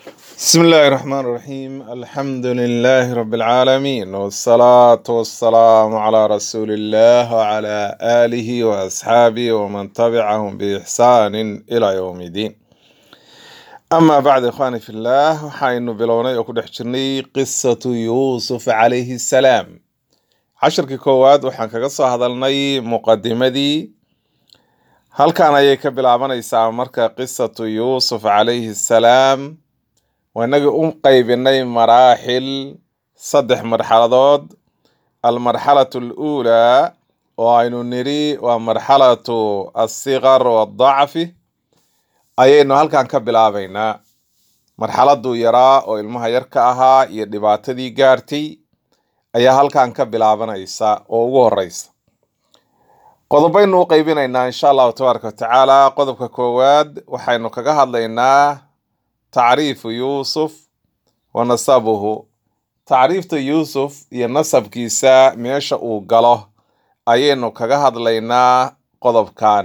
بسم الله الرحمن الرحيم الحمد لله رب العالمين والصلاة والسلام على رسول الله وعلى آله وأصحابه ومن تبعهم بإحسان إلى يوم الدين أما بعد إخواني في الله وحين بلوني أكون حجرني قصة يوسف عليه السلام عشر كواد وحن كقصة هذا لني مقدمة halkan ayay ka bilaabanaysaa marka qisatu yuusuf calayhi salaam waa inagii u qaybinay maraaxil saddex marxaladood almarxalatu aluulaa oo aynu nidhi waa marxalatu alsiqar waadacfi ayaynu halkan ka bilaabaynaa marxaladuu yaraa oo ilmaha yarka ahaa iyo dhibaatadii gaartay ayaa halkan ka bilaabanaysa oo ugu horeysa qodobaynu u qaybinaynaa insha allahu tabaaraka watacaala qodobka koowaad waxaynu kaga hadlaynaa tacriifu yuusuf wa nasabuhu tacriifta yuusuf iyo nasabkiisa meesha uu galo ayaynu kaga hadlaynaa qodobkan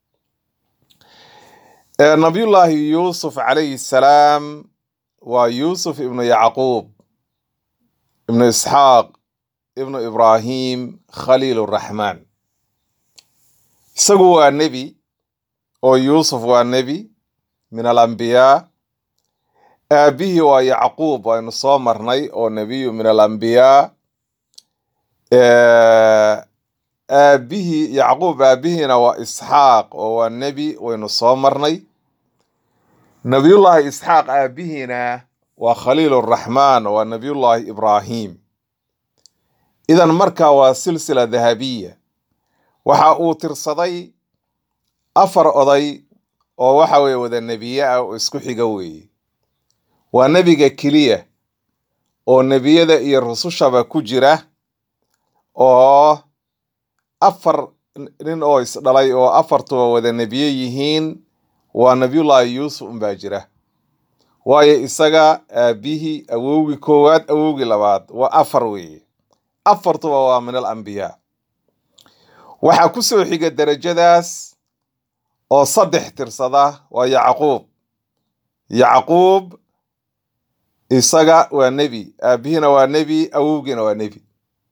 Ee, nabiyullaahi yuusuf calayhi salaam waa yuusuf ibnu yacquub ibnu isxaaq ibnu ibraahim khaliil raxmaan isagu waa nebi oo yuusuf waa nebi min alambiyaa aabihii waa yacquub aynu soo marnay oo nebiyu min alambiyaa Eh, aabihii yacquub aabihiina waa isxaaq oo waa nebi waynu soo marnay nabiyullaahi isxaaq aabihiina waa khaliil raxmaan waa nabiyullaahi ibraahim idan marka waa silsila dahabiya waxa uu tirsaday afar oday oo waxa weye wada nebiye ah oo isku xiga weeye waa nebiga keliya oo nebiyada iyo rusushaba ku jira oo afar nin oo isdhalay oo afartuba wada nebiye yihiin waa nabiyullaahi yuusuf unbaa jira waayo isaga aabihii awowgii koowaad awowgii labaad waa afar weeye afartuba waa min alambiyaa waxaa ku soo xiga derajadaas oo saddex tirsada waa yacquub yacquub isaga waa nebi aabihiina waa nebi awowgiina waa nebi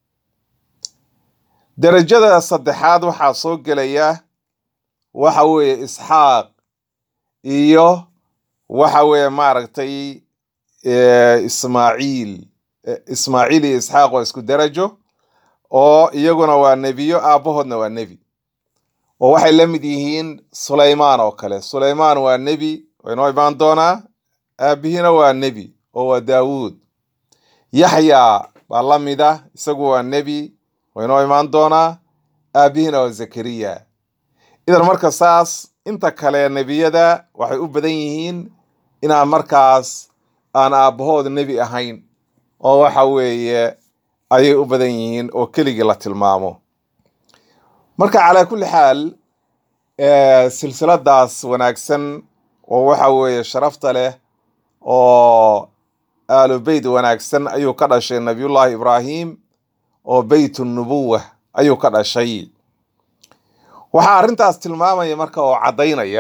derajada saddexaad waxaa soo gelaya waxa weeye isxaaq iyo waxa weeye maaragtay eh, ismaaciil Eh, ismaaciil iyo isxaaq waa isku derajo oo iyaguna waa nebiyo aabbahoodna waa nebi oo waxay la mid yihiin sulaymaan oo kale sulaymaan waa nebi waa inoo imaan doonaa aabihiina waa nebi oo waa daawuud yaxya baa la mida isagu waa nebi waa inoo imaan doonaa aabihiina waa zakariya idan marka saas inta kale nebiyada waxay u badan yihiin inaan markaas aan aabbahood nebi ahayn oo waxa weeye ayay u badan yihiin oo keligii la tilmaamo marka calaa kulli xaal eh, silsiladaas wanaagsan oo waxa weeye sharafta leh oo aalu beyt wanaagsan ayuu ka dhashay nabiyullaahi ibraahim oo beyt nubuwa ayuu ka dhashay waxaa arrintaas tilmaamaya marka oo caddaynaya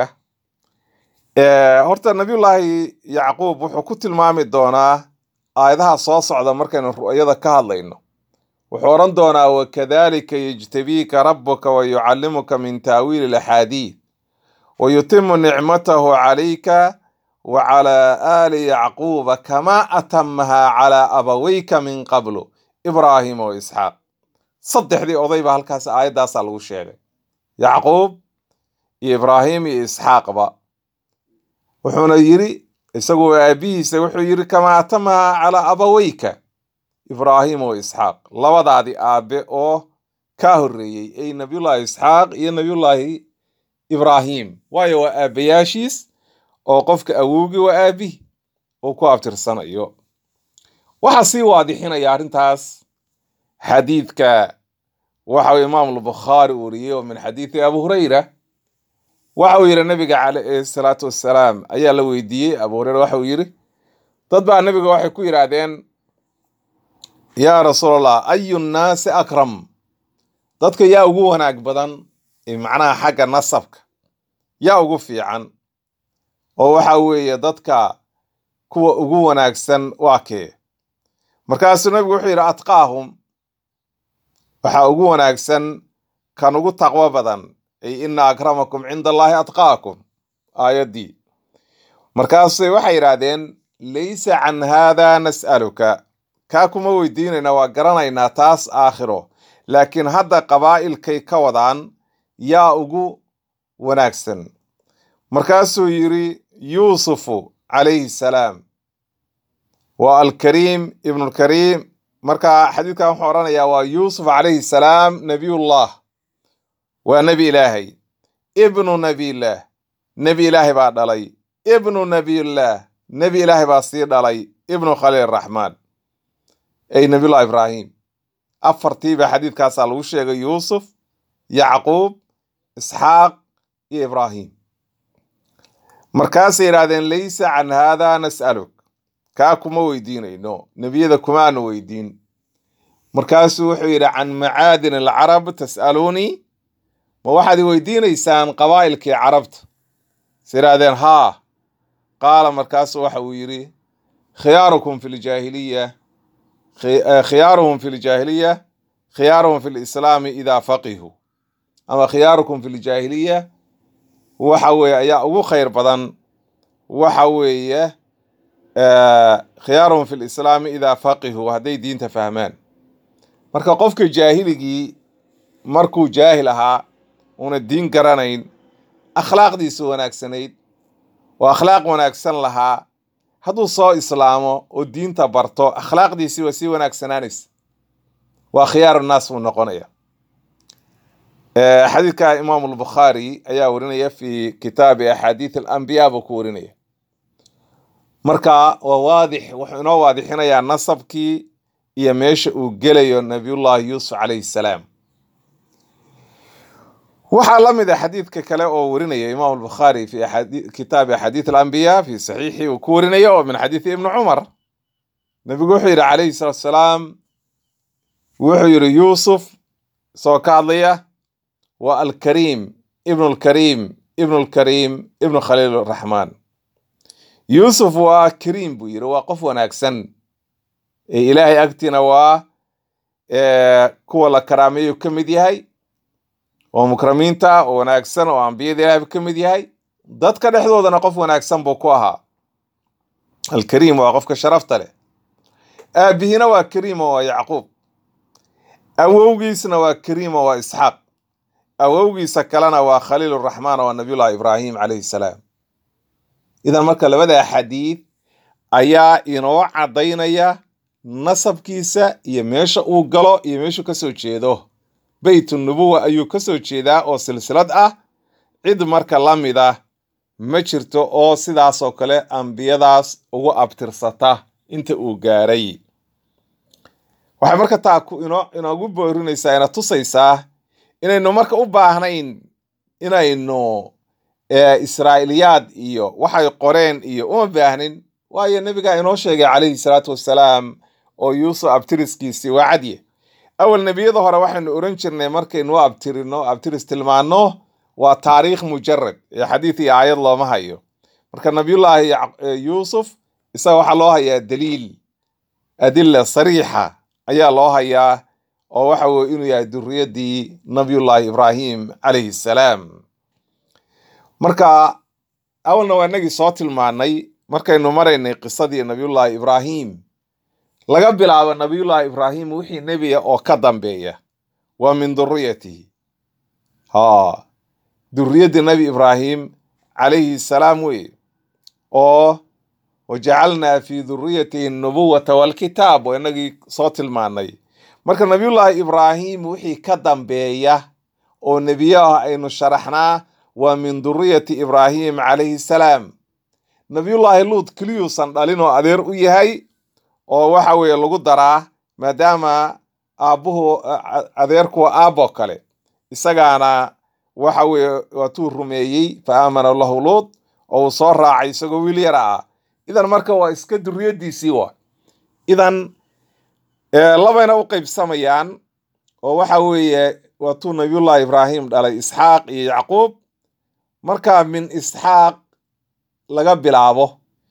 eh, horta nabiyullaahi yacquub wuxuu ku tilmaami doonaa aayadaha soo socda markaynu ru'yada ka hadlayno wuxuu odhan doonaa wakadalika yejtabiika rabuka wayucallimuka min taawiili alaxaadiid wayutimu nicmatahu calayka wacalaa aali yacquuba kamaa atamaha calaa abaweyka min qablu ibraahima wa isxaaq saddexdii odayba halkaas aayaddaasaa lagu sheegay yacquub iyo ibraahim iyo isxaaqba wuxuuna yiri isagu aabihiisa wuxuu yiri kamaa atamaha calaa abaweyka ibraahim wa isxaaq labadaadii aabe oo kaa horreeyey ay nabiyullaahi isxaaq iyo nabiyullaahi ibraahim waayo waa aabayaashiis oo qofka awowgii waa aabihi uu ku abtirsanayo waxaa sii waadixinaya arrintaas xadiidka waxa uu imaam albukhaari wariyey oo min xadiidi abu hurayra waxa uu yidhi nabiga calayhi salaatu wassalaam ayaa la weydiiyey abu hureyre waxa uu yidhi dad baa nabiga waxay ku yidhaahdeen yaa rasuulallah ayu nnaasi akram dadka yaa ugu wanaag badan ee macnaha xagga nasabka yaa ugu fiican oo waxa weeye dadka kuwa ugu wanaagsan waa kee markaasuu nabigu wuxuu yidhi atqaahum waxaa ugu wanaagsan kan ugu taqwo badan ay ina akramakum cinda allaahi atqaakum aayaddii markaasay waxay yidhaahdeen laysa can haada nas'aluka kaa kuma weydiinayna waa garanaynaa taas aakhiro laakiin hadda qabaa'ilkay ka wadaan yaa ugu wanaagsan markaasuu yidhi yuusufu calayhi salaam waa alkariim ibnulkariim marka xadiidkan wuxuu odhanayaa waa yuusuf calayhi salaam nebiyullah waa nebi ilaahay ibnu nebiyillaah nebi ilaahay baa dhalay ibnu nebiyillaah nebi ilaahay baa sii dhalay ibnu khaliil raxmaan ay nebiyullah ibraahim afartiiba xadiidkaasaa lagu sheegay yuusuf yacquub isxaaq iyo ibraahim markaasay yidhaahdeen laysa can haada nas'aluk kaa kuma weydiinayno nebiyada kumaanu weydiin markaasuu wuxuu yidhi can macaadin alcarab tas'aluunii ma waxaad i weydiinaysaan qabaa'ilkii carabta is yidhaahdeen haa qaala markaasu waxa uu yidhi khiyaarukum fi ljaahiliya khiyaaruhum fi ljaahiliya khiyaaruhum fi lislaami idaa faqihuu ama khiyaarukum fi ljaahiliya waxa weeye ayaa ugu khayr badan waxa weeye khiyaaruhum fi lislaami idaa faqihuu hadday diinta fahmaan marka qofka jaahiligii markuu jaahil ahaa una diin garanayn akhlaaqdiisu wanaagsanayd oo akhlaaq wanaagsan lahaa hadduu soo islaamo oo diinta barto akhlaaqdiisii waa sii wanaagsanaanaysa waa khiyaaru naas buu noqonaya xadiidka imaamu albukhaari ayaa warinaya fi kitaabi axaadiid alambiyaa buu ku warinaya marka waa waadix wuxuu inoo waadixinayaa nasabkii iyo meesha uu gelayo nabiyullahi yuusuf calayhi salaam waxaa la mid a xadiidka kale oo warinaya imaam albukhaari fi kitaabi axaadiid alambiyaa fi saxiixi uu ku warinaya oo min xadiidi ibni cumar nabigu wuxuu yidhi calayhi salaatu salaam wuxuu yidhi yuusuf isagoo ka hadlaya waa alkariim ibnu lkariim ibnu lkariim ibnu khaliil raxmaan yuusuf waa kariim buu yidhi waa qof wanaagsan ee ilaahay agtiina waa kuwa la karaameeyu ka mid yahay oo mukramiinta oo wanaagsan oo ambiyada ilahay ka mid yahay dadka dhexdoodana qof wanaagsan buu ku ahaa alkariim waa qofka sharafta leh aabihiina waa kariimo waa yacquub awowgiisna waa kariimo waa isxaaq awowgiisa kalena waa khaliiluraxmaan waa nabiyullahi ibraahim calayhi salaam idan marka labada xadiid ayaa inoo caddaynaya nasabkiisa iyo meesha uu galo iyo meeshuu kasoo jeedo beytu nubuwa ayuu kasoo jeedaa oo silsilad ah cid marka la mid ah ma jirto oo sidaasoo kale ambiyadaas ugu abtirsata inta uu gaaray waxay marka taa inoogu boorinaysaa ina tusaysaa inaynu marka u baahnayn inaynu israa'iliyaad iyo waxay qoreen iyo uma baahnin waayo nebigaa inoo sheegay calayhi salaatu wassalaam oo yuusuf abtiriskiisii waa cadye awal nebiyada hore waxaynu oran jirnay markaynu abtirino abtiris tilmaano waa taariikh mujarad ee xadiid iyo aayad looma hayo marka nabiyullaahi yuusuf isaga waxaa loo hayaa daliil adila sariixa ayaa loo hayaa oo waxa weye inuu yahay duriyadii nabiyullaahi ibraahim calayhi salaam marka awalna waa inagii soo tilmaanay markaynu maraynay qisadii nabiyullaahi ibraahim laga bilaabo nabiyullaahi ibraahim wixii nebiga oo ka dambeeya waa min duriyatihi ha duriyadii nebi ibraahim calayhi salaam weye oo wajacalnaa fi duriyatihi nubuwata walkitaab oo inagii soo tilmaanay marka nabiyullaahi ibraahim wixii ka dambeeya oo nebiyo ah aynu sharaxnaa waa min duriyati ibraahim calayhi salaam nabiyullaahi luud keliyuusan dhalin oo adeer u yahay oo waxa weeye lagu daraa maadaama aabbuhu adeerkuwa aabbo kale isagaana waxa weeye waatuu rumeeyey fa aamana lahu luud oo uu soo raacay isagoo wiil yara ah idan marka waa iska duriyadiisii wa idan labayna u qaybsamayaan oo waxa weeye waatuu nabiyullahi ibraahim dhalay isxaaq iyo yacquub marka min isxaaq laga bilaabo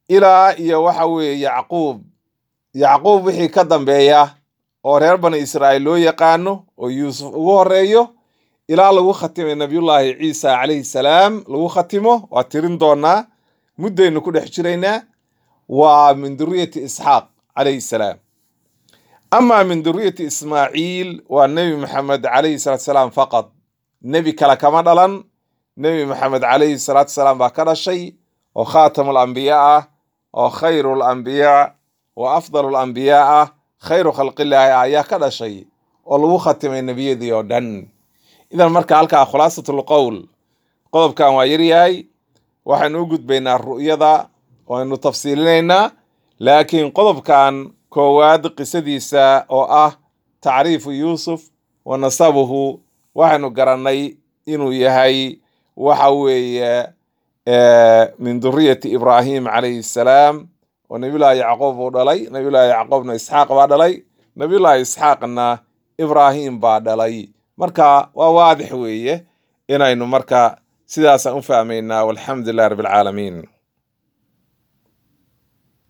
ilaa iyo waxa weeye yacquub yacquub wixii ka dambeeya oo reer bani israa'iil loo yaqaano oo yuusuf ugu horeeyo ilaa lagu khatimay nabiyullaahi ciisa calayhi salaam lagu khatimo waa tirin doonaa muddaynu ku dhex jiraynaa waa min duriyati isxaaq calayhi salaam amaa min duriyati ismaaciil waa nebi maxamed calayhi salaatu salaam faqad nebi kale kama dhalan nebi maxamed calayhi salaatu salaam baa ka dhashay oo khaatamu lambiyaa ah oo khayru lambiyaa wa afdalu lambiyaa ah khayru khalqillaahi ah ayaa ka dhashay oo lagu khatimay nebiyadii oo dhan idan marka halkaa khulaasatul qowl qodobkan waa yaryahay waxaynu u gudbaynaa ru'yada waynu tafsiilinaynaa laakiin qodobkan koowaad qisadiisa oo ah tacriifu yuusuf wa nasabuhu waxaynu garannay inuu yahay waxa weeye min duriyati ibraahim calayhi salaam oo nabiyullaahi yacquub uu dhalay nabiyullaahi yacquubna isxaaq baa dhalay nabiyullaahi isxaaqna ibraahim baa dhalay marka waa waadix weeye inaynu marka sidaasaan u fahmaynaa walxamdu lilah rabbi alcaalamiin